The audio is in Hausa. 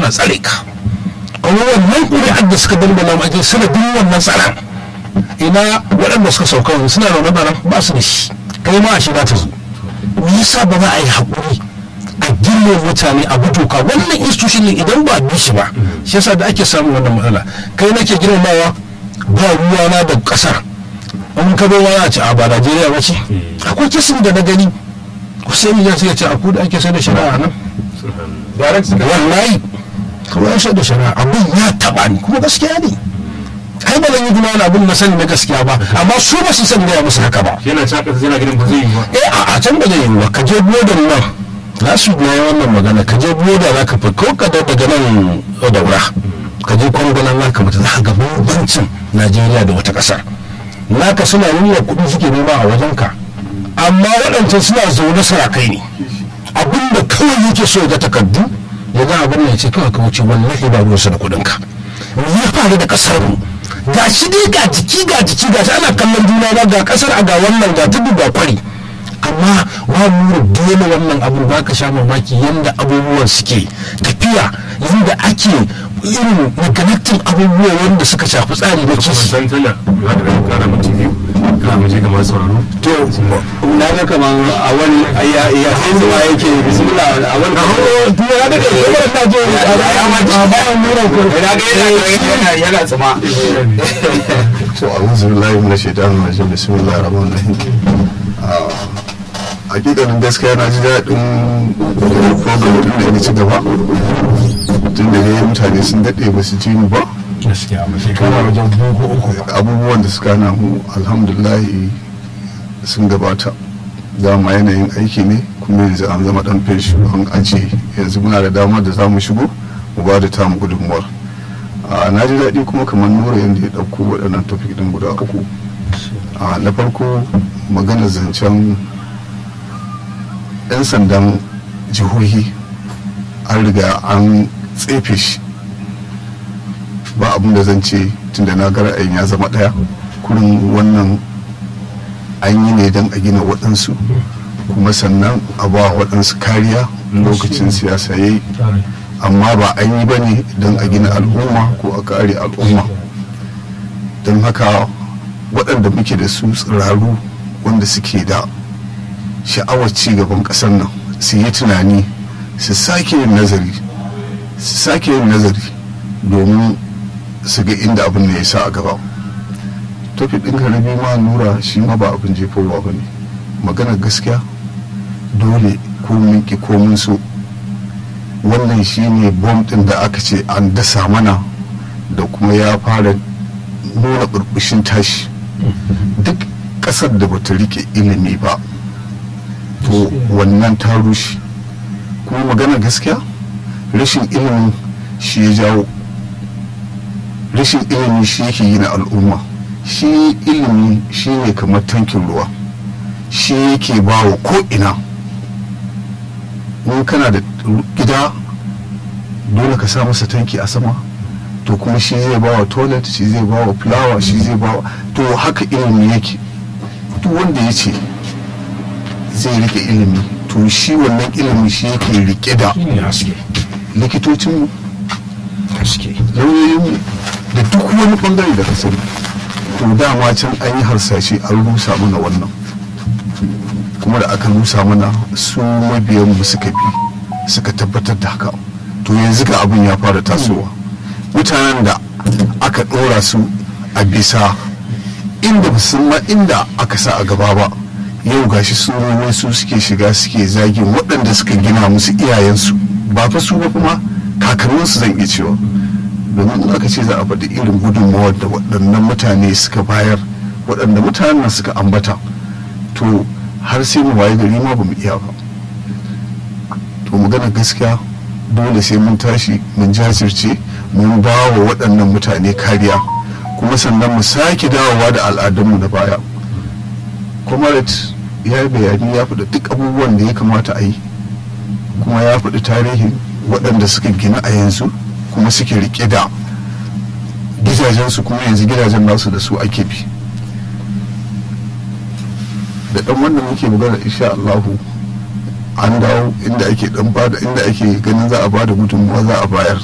ana tsare ka kuma wannan ƙuri'ar da suka dangana ma ake sanadin wannan tsaron ina waɗanda suka sauka yanzu suna da wani ba su da shi kai ma a shiga ta zo me yasa ba za a yi haƙuri a girmama mutane a bi doka wannan institution ne idan ba a bi shi ba shi yasa da ake samun wannan matsala kai nake girmamawa ba ruwana da ƙasar in ka bai wani a ce a ba Najeriya ba ce akwai kisan da na gani Hussein ya sai ya ce a kudu ake sai da shari'a nan wallahi kuma ya sai da shari'a abin ya taɓa ni kuma gaskiya ne ai ba zan yi kuma wani abin na sani na gaskiya ba amma su ba su san gaya musu haka ba yana caka yana gidan ba zai yi ba eh a a can ba zai yi ba ka je bodan nan za su biya wannan magana ka je boda za ka fi ko ka da daga nan daura ka je kwangwalan za ka mutu za ka ga bambancin najeriya da wata ƙasar naka suna nuna kuɗi suke nema a wajen ka amma waɗancan suna zaune sarakai ne abinda kawai yake so ga takardu ya ga abin da ya ce kawai ka wuce wallahi ba ruwansa da kuɗin ka me ya faru da ƙasar mu ga shi dai ga jiki ga jiki ga shi ana kallon juna ba ga ƙasar a ga wannan ga tudu ga kwari amma wa nura dole wannan abu ba ka sha mamaki yadda abubuwan suke tafiya yadda ake irin neglecting abubuwa wanda suka shafi tsari da kuma kisi san tana ya da ran kara mu TV kana mu je ga masu sauraro to na ga kaman a wani ya ya sai zuwa yake bismillah a wani ya da kai kuma na je a bayan nura ko na ga yana yana tsama to a'udhu billahi minash shaitanir rajim bismillahir rahmanir rahim Ah, hakikanin gaskiya na ji daɗin program tun da ya ci gaba tun da dai mutane sun daɗe ba su ji ni ba gaskiya ba shekara wajen biyu ko uku abubuwan da suka hana mu alhamdulahi sun gabata dama yanayin aiki ne kuma yanzu an zama dan feshi an ajiye yanzu muna da damar da za mu shigo mu ba da tamu gudunmuwar a na ji daɗi kuma kamar nura yadda ya ɗauko waɗannan topic ɗin guda uku a na farko magana zancen 'yan sandan jihohi an riga an tsefe shi ba abin da zan ce tunda na ga ra'ayin ya zama ɗaya kurin wannan an yi ne don a gina waɗansu kuma sannan a ba waɗansu kariya lokacin siyasa ya yi amma ba an yi ba ne don a gina al'umma ko a kare al'umma don haka waɗanda muke da su tsiraru wanda suke da sha'awar ci gaban ƙasar nan su yi tunani su sake yin nazari su sake yin nazari domin su ga inda abin da ya sa a gaba tofi ɗin karabi ma nura shi ma ba abin jefowa ba ne maganar gaskiya dole ko mun ki ko mun so wannan shi ne bom ɗin da aka ce an dasa mana da kuma ya fara nuna burbushin tashi duk ƙasar da bata rike ilimi ba to wannan ta rushe kuma maganar gaskiya rashin ilimin shi ya jawo rashin ilimi shi yake yi na al'umma shi ilimi shi ne kamar tankin ruwa shi yake ba wa ko'ina in kana da gida dole ka sa masa tanki a sama to kuma shi zai ba wa toilet shi zai ba wa fulawa shi zai ba wa to haka ilimi yake duk wanda ya ce zai rike ilimi to shi wannan ilimi shi yake rike da ne haske likitocinmu haske lauyoyinmu da duk wani bangare da ka sani to dama can an yi harsashe an rusa mana wannan kuma da aka rusa mana su mabiyan mu suka bi suka tabbatar da haka to yanzu ga abin ya fara tasowa mutanen da aka ɗora su a bisa inda ba su ma inda aka sa a gaba ba yau gashi su wai su suke shiga suke zagin waɗanda suka gina musu iyayensu ba fa su ba kuma kakanninsu zan iya cewa domin in aka ce za a faɗi irin gudunmawar da waɗannan mutane suka bayar waɗanda mutanen nan suka ambata to har sai mu waye gari ma ba mu iya ba to magana gaskiya dole sai mun tashi mun jajirce mun ba wa waɗannan mutane kariya kuma sannan mu sake dawowa da al'adunmu na baya comrade ya yi bayani ya faɗi duk abubuwan da ya kamata a yi kuma ya faɗi tarihin waɗanda suka gina a yanzu kuma suke rike da gidajensu kuma yanzu gidajen nasu da su ake bi da ɗan wannan muke magana insha Allahu an dawo inda ake dan bada inda ake ganin za a bada gudunmuwa za a bayar